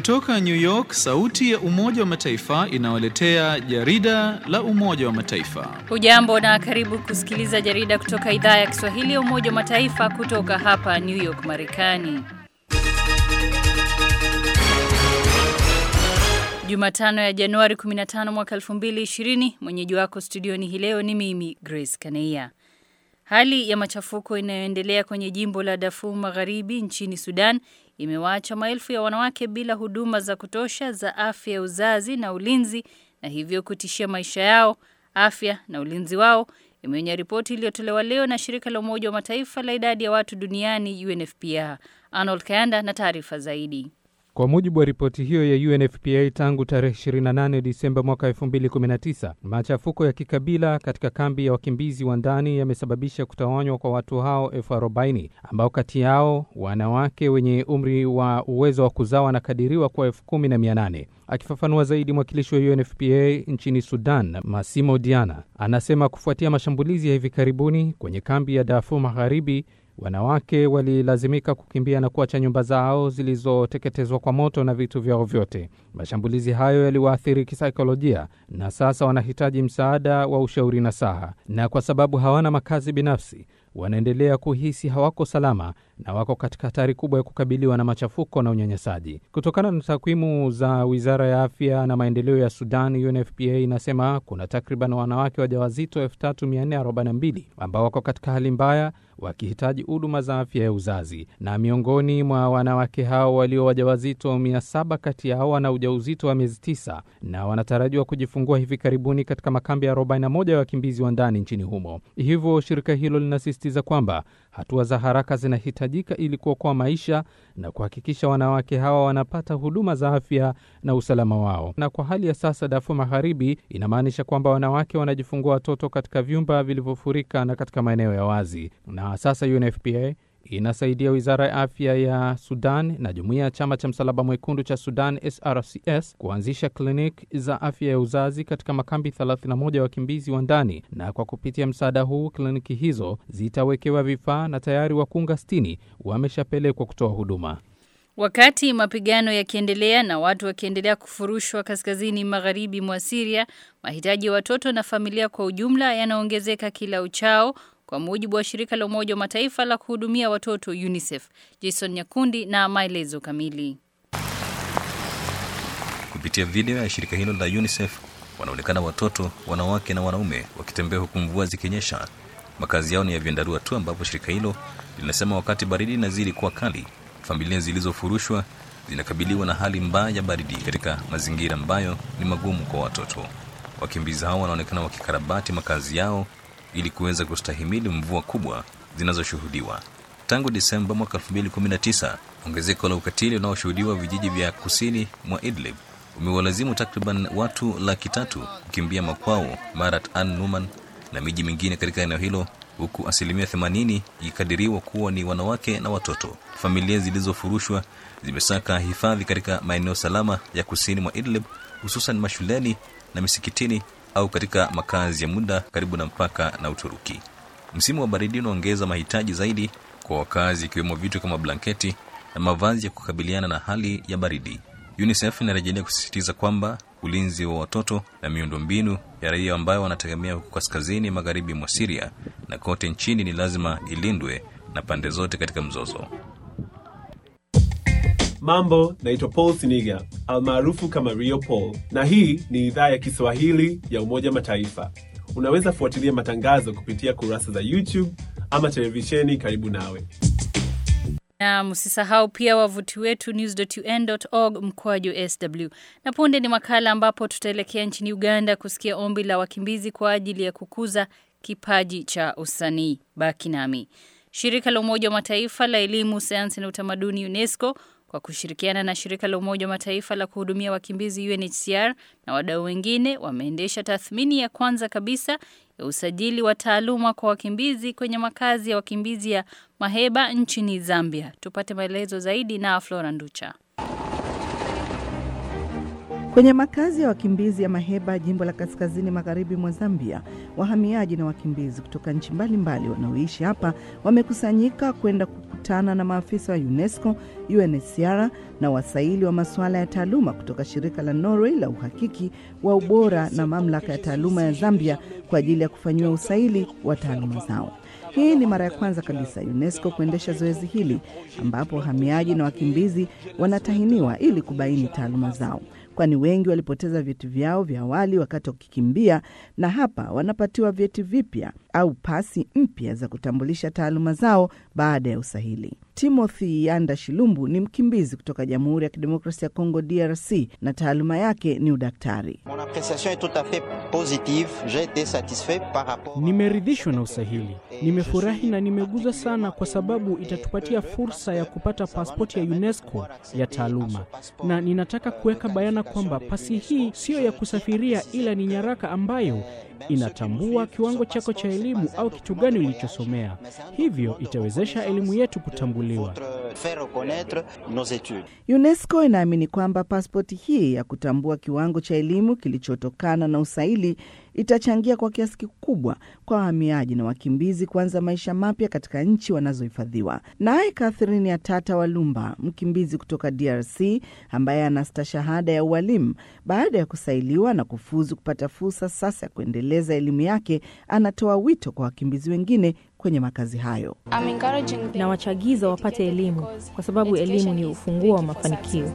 Kutoka New York, sauti ya Umoja wa Mataifa inawaletea jarida la Umoja wa Mataifa. Hujambo na karibu kusikiliza jarida kutoka idhaa ya Kiswahili ya Umoja wa Mataifa kutoka hapa New York, Marekani. Jumatano ya Januari 15 mwaka 2020, mwenyeji wako studioni hii leo ni mimi Grace Kaneia. Hali ya machafuko inayoendelea kwenye jimbo la Darfur Magharibi nchini Sudan imewaacha maelfu ya wanawake bila huduma za kutosha za afya ya uzazi na ulinzi na hivyo kutishia maisha yao, afya na ulinzi wao, imeonya ripoti iliyotolewa leo na shirika la Umoja wa Mataifa la idadi ya watu duniani UNFPA. Arnold Kayanda na taarifa zaidi. Kwa mujibu wa ripoti hiyo ya UNFPA, tangu tarehe 28 Disemba mwaka 2019, machafuko ya kikabila katika kambi ya wakimbizi wa ndani yamesababisha kutawanywa kwa watu hao elfu arobaini ambao kati yao wanawake wenye umri wa uwezo wa kuzaa wanakadiriwa kwa elfu kumi na mia nane. Akifafanua zaidi, mwakilishi wa UNFPA nchini Sudan, Masimo Diana, anasema kufuatia mashambulizi ya hivi karibuni kwenye kambi ya Darfur Magharibi, wanawake walilazimika kukimbia na kuacha nyumba zao zilizoteketezwa kwa moto na vitu vyao vyote. Mashambulizi hayo yaliwaathiri kisaikolojia na sasa wanahitaji msaada wa ushauri na saha, na kwa sababu hawana makazi binafsi wanaendelea kuhisi hawako salama na wako katika hatari kubwa ya kukabiliwa na machafuko na unyanyasaji. Kutokana na takwimu za wizara ya afya na maendeleo ya Sudan, UNFPA inasema kuna takriban wanawake wajawazito 3442 ambao wako katika hali mbaya wakihitaji huduma za afya ya uzazi, na miongoni mwa wanawake hao walio wajawazito 700 kati yao wana ujauzito wa miezi 9 na wanatarajiwa kujifungua hivi karibuni katika makambi ya 41 ya wakimbizi wa ndani nchini humo. Hivyo shirika hilo linasisitiza kwamba hatua za haraka zinahitajika ili kuokoa maisha na kuhakikisha wanawake hawa wanapata huduma za afya na usalama wao. Na kwa hali ya sasa, Darfur Magharibi inamaanisha kwamba wanawake wanajifungua watoto katika vyumba vilivyofurika na katika maeneo ya wazi. Na sasa UNFPA inasaidia wizara ya afya ya Sudan na jumuiya ya chama cha msalaba mwekundu cha Sudan SRCS kuanzisha kliniki za afya ya uzazi katika makambi 31 ya wakimbizi wa ndani, na kwa kupitia msaada huu kliniki hizo zitawekewa vifaa na tayari wakunga 60 wameshapelekwa kutoa huduma. Wakati mapigano yakiendelea na watu wakiendelea kufurushwa kaskazini magharibi mwa Syria, mahitaji ya watoto na familia kwa ujumla yanaongezeka kila uchao kwa mujibu wa shirika la Umoja wa Mataifa la kuhudumia watoto UNICEF. Jason Nyakundi na maelezo kamili. Kupitia video ya shirika hilo la UNICEF wanaonekana watoto, wanawake na wanaume wakitembea huku mvua zikinyesha. Makazi yao ni ya vyandarua tu, ambapo shirika hilo linasema wakati baridi inazidi kuwa kali, familia zilizofurushwa zinakabiliwa na hali mbaya ya baridi katika mazingira ambayo ni magumu kwa watoto. Wakimbizi hao wanaonekana wakikarabati makazi yao ili kuweza kustahimili mvua kubwa zinazoshuhudiwa tangu Disemba mwaka 2019. Ongezeko la ukatili unaoshuhudiwa vijiji vya kusini mwa Idlib umewalazimu takriban watu laki tatu kukimbia makwao Marat an Numan na miji mingine katika eneo hilo, huku asilimia 80 ikikadiriwa kuwa ni wanawake na watoto. Familia zilizofurushwa zimesaka hifadhi katika maeneo salama ya kusini mwa Idlib, hususan mashuleni na misikitini au katika makazi ya muda karibu na mpaka na Uturuki. Msimu wa baridi unaongeza mahitaji zaidi kwa wakazi, ikiwemo vitu kama blanketi na mavazi ya kukabiliana na hali ya baridi. UNICEF inarejelea kusisitiza kwamba ulinzi wa watoto na miundombinu ya raia ambayo wanategemea huko kaskazini magharibi mwa Syria na kote nchini ni lazima ilindwe na pande zote katika mzozo. Mambo, naitwa Paul Siniga almaarufu kama Rio Paul, na hii ni idhaa ya Kiswahili ya Umoja Mataifa. Unaweza fuatilia matangazo kupitia kurasa za YouTube ama televisheni karibu nawe. Na msisahau pia wavuti wetu news.un.org mkwaju sw. Na punde ni makala ambapo tutaelekea nchini Uganda kusikia ombi la wakimbizi kwa ajili ya kukuza kipaji cha usanii. Baki nami. Shirika la Umoja wa Mataifa la Elimu, Sayansi na Utamaduni UNESCO kwa kushirikiana na shirika la Umoja wa Mataifa la kuhudumia wakimbizi UNHCR na wadau wengine wameendesha tathmini ya kwanza kabisa ya usajili wa taaluma kwa wakimbizi kwenye makazi ya wakimbizi ya Maheba nchini Zambia. Tupate maelezo zaidi na Flora Nducha. Kwenye makazi ya wakimbizi ya Maheba, jimbo la kaskazini magharibi mwa Zambia, wahamiaji na wakimbizi kutoka nchi mbalimbali wanaoishi hapa wamekusanyika kwenda kukutana na maafisa wa UNESCO, UNHCR na wasaili wa masuala ya taaluma kutoka shirika la Norway la uhakiki wa ubora na mamlaka ya taaluma ya Zambia kwa ajili ya kufanyiwa usaili wa taaluma zao. Hii ni mara ya kwanza kabisa UNESCO kuendesha zoezi hili ambapo wahamiaji na wakimbizi wanatahiniwa ili kubaini taaluma zao, kwani wengi walipoteza vyeti vyao vya awali wakati wakikimbia, na hapa wanapatiwa vyeti vipya au pasi mpya za kutambulisha taaluma zao baada ya usahili. Timothy Yanda Shilumbu ni mkimbizi kutoka Jamhuri ya Kidemokrasia ya Kongo, DRC, na taaluma yake ni udaktari. Nimeridhishwa na usahili, nimefurahi na nimeguzwa sana, kwa sababu itatupatia fursa ya kupata pasipoti ya UNESCO ya taaluma, na ninataka kuweka bayana kwamba pasi hii siyo ya kusafiria, ila ni nyaraka ambayo inatambua kiwango chako cha elimu au kitu gani ulichosomea. Hivyo itawezesha elimu yetu kutambuliwa. UNESCO inaamini kwamba pasipoti hii ya kutambua kiwango cha elimu kilichotokana na usaili itachangia kwa kiasi kikubwa kwa wahamiaji na wakimbizi kuanza maisha mapya katika nchi wanazohifadhiwa. Naye Catherine Atata Walumba, mkimbizi kutoka DRC ambaye ana stashahada ya ualimu, baada ya kusailiwa na kufuzu kupata fursa sasa ya kuendeleza elimu yake, anatoa wito kwa wakimbizi wengine kwenye makazi hayo. na wachagiza wapate elimu kwa sababu elimu ni ufunguo wa mafanikio.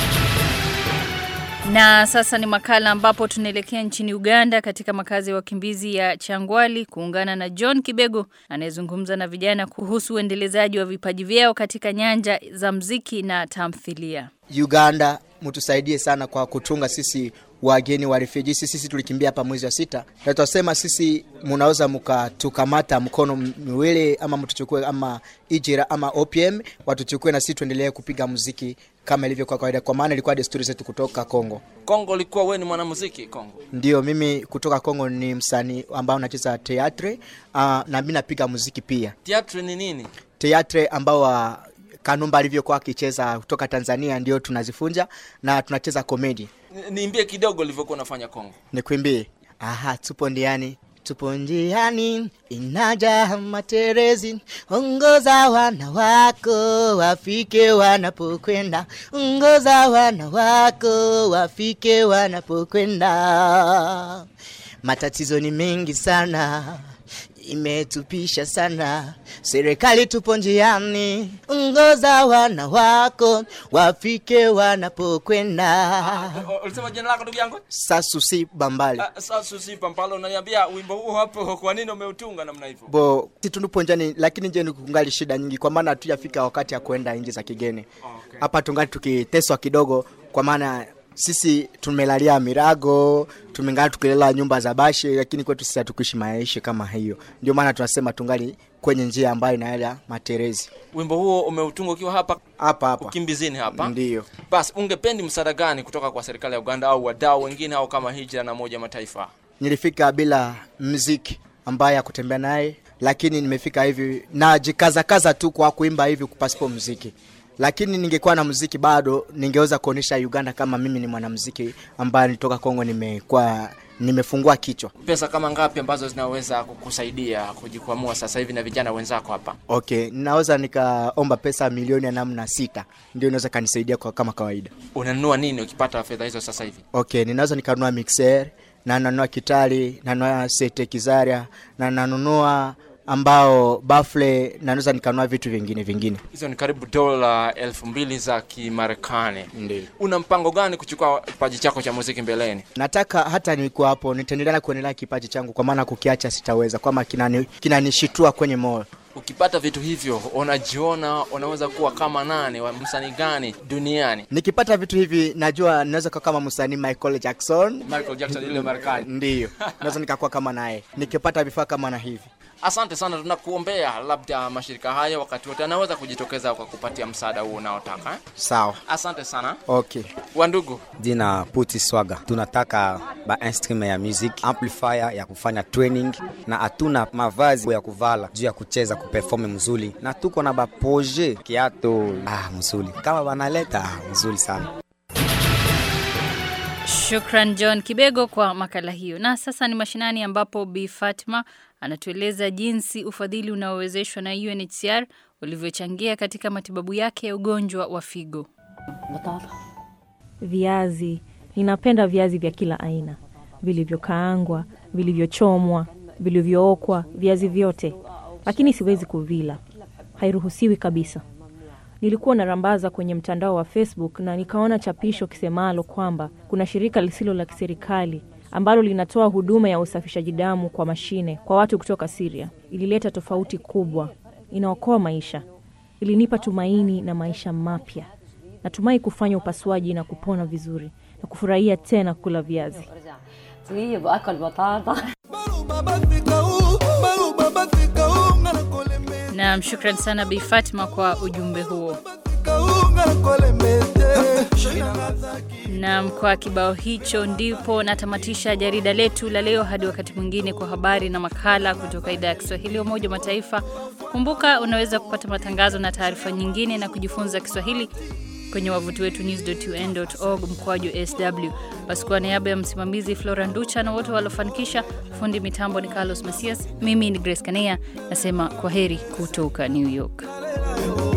Na sasa ni makala ambapo tunaelekea nchini Uganda katika makazi ya wakimbizi ya Changwali kuungana na John Kibego anayezungumza na vijana kuhusu uendelezaji wa vipaji vyao katika nyanja za mziki na tamthilia. Uganda mtusaidie sana kwa kutunga sisi wageni wa refugee. Sisi, sisi tulikimbia hapa mwezi wa sita, na tutasema sisi munaweza mkatukamata mkono miwili ama mtuchukue ama ijira ama OPM watuchukue, na sisi tuendelee kupiga muziki kama ilivyo kwa kawaida, kwa maana ilikuwa desturi zetu kutoka Kongo. Kongo ulikuwa wewe ni mwanamuziki Kongo? Ndio, mimi kutoka Kongo ni msanii ambao nacheza teatre uh, na mimi napiga muziki pia. Teatre ni nini? Teatre ambao wa Kanumba alivyokuwa akicheza kutoka Tanzania ndio tunazifunja na tunacheza komedi. Ni- Niimbie kidogo ulivyokuwa unafanya Kongo. Nikuimbie? Aha, tupo ndiani tupo njiani, inaja materezi, ongoza wana wako wafike wanapokwenda, ongoza wana wako wafike wanapokwenda. Matatizo ni mengi sana, imetupisha sana, serikali tupo njiani, ongoza wana wako wafike wanapokwenda. O- Ulisema jina lako ndugu yangu? Sasusi Bambali. Ah, Sasa usipa mpalo unaniambia wimbo huu hapo kwa nini umeutunga namna hivyo? bo si tunupo njani lakini nje ni kungali shida nyingi kwa maana hatujafika wakati ya kwenda nchi za kigeni hapa tungali tukiteswa kidogo kwa maana sisi tumelalia mirago tumengali tukilela nyumba za bashi lakini kwetu sisi hatukuishi maisha kama hiyo ndio maana tunasema tungali kwenye njia ambayo inaenda materezi Wimbo huo umeutunga ukiwa hapa hapa hapa ukimbizini hapa. Ndiyo. Basi ungependi msaada gani kutoka kwa serikali ya Uganda au wadau wengine au kama Hijra na Umoja wa Mataifa? nilifika bila mziki ambaye ya kutembea naye lakini nimefika hivi najikazakaza tu kwa kuimba hivi kupasipo mziki lakini ningekuwa na mziki bado ningeweza kuonyesha uganda kama mimi ni mwanamziki ambaye nitoka kongo nimekuwa nimefungua kichwa Pesa kama ngapi ambazo zinaweza kukusaidia kujikwamua sasa hivi na vijana wenzako hapa? okay ninaweza nikaomba pesa milioni ya namna sita ndio inaweza kanisaidia kwa kama kawaida Unanunua nini ukipata fedha hizo sasa hivi? okay ninaweza nikanunua mixer na nanunua kitali nanunua sete kizaria na nanunua ambao bafle na naweza nikanunua vitu vingine vingine Hizo ni karibu dola elfu mbili za Kimarekani. Ndio. Una mpango gani kuchukua kipaji chako cha muziki mbeleni? nataka hata nikuwa hapo nitaendelea kuendelea kipaji changu kwa maana kukiacha sitaweza kwama kinani- kinanishitua kwenye moyo Ukipata vitu hivyo, unajiona unaweza kuwa kama nani, wa msanii gani duniani? nikipata vitu hivi najua naweza kuwa kama msanii michael jackson Michael Jackson yule Marekani. ndiyo naweza nikakuwa kama naye nikipata vifaa kama na hivi Asante sana, tunakuombea labda mashirika haya wakati wote anaweza kujitokeza kwa kupatia msaada huo unaotaka. eh? sawa Asante sana okay wandugu. jina Puti Swaga. Tunataka ba instrument ya music, amplifier ya kufanya training, na hatuna mavazi ya kuvala juu ya kucheza kuperform mzuri, na tuko na ba projet kiato ah, mzuri kama banaleta ah, mzuri sana. Shukran John Kibego kwa makala hiyo. Na sasa ni mashinani ambapo Bi Fatma anatueleza jinsi ufadhili unaowezeshwa na UNHCR ulivyochangia katika matibabu yake ya ugonjwa wa figo. Viazi, ninapenda viazi vya kila aina, vilivyokaangwa, vilivyochomwa, vilivyookwa, viazi vyote, lakini siwezi kuvila, hairuhusiwi kabisa. Nilikuwa narambaza kwenye mtandao wa Facebook na nikaona chapisho kisemalo kwamba kuna shirika lisilo la kiserikali ambalo linatoa huduma ya usafishaji damu kwa mashine kwa watu kutoka Syria. Ilileta tofauti kubwa, inaokoa maisha, ilinipa tumaini na maisha mapya. Natumai kufanya upasuaji na kupona vizuri na kufurahia tena kula viazi. Naam, shukran sana Bi Fatma kwa ujumbe huo. Naam, kwa kibao hicho ndipo natamatisha jarida letu la leo. Hadi wakati mwingine, kwa habari na makala kutoka idhaa ya Kiswahili ya Umoja wa Mataifa. Kumbuka unaweza kupata matangazo na taarifa nyingine na kujifunza Kiswahili kwenye wavuti wetu news.un.org mkwaju sw. Basi kwa niaba ya msimamizi Flora Nducha na wote waliofanikisha, fundi mitambo ni Carlos Masias, mimi ni Grace Kanea nasema kwa heri kutoka New York.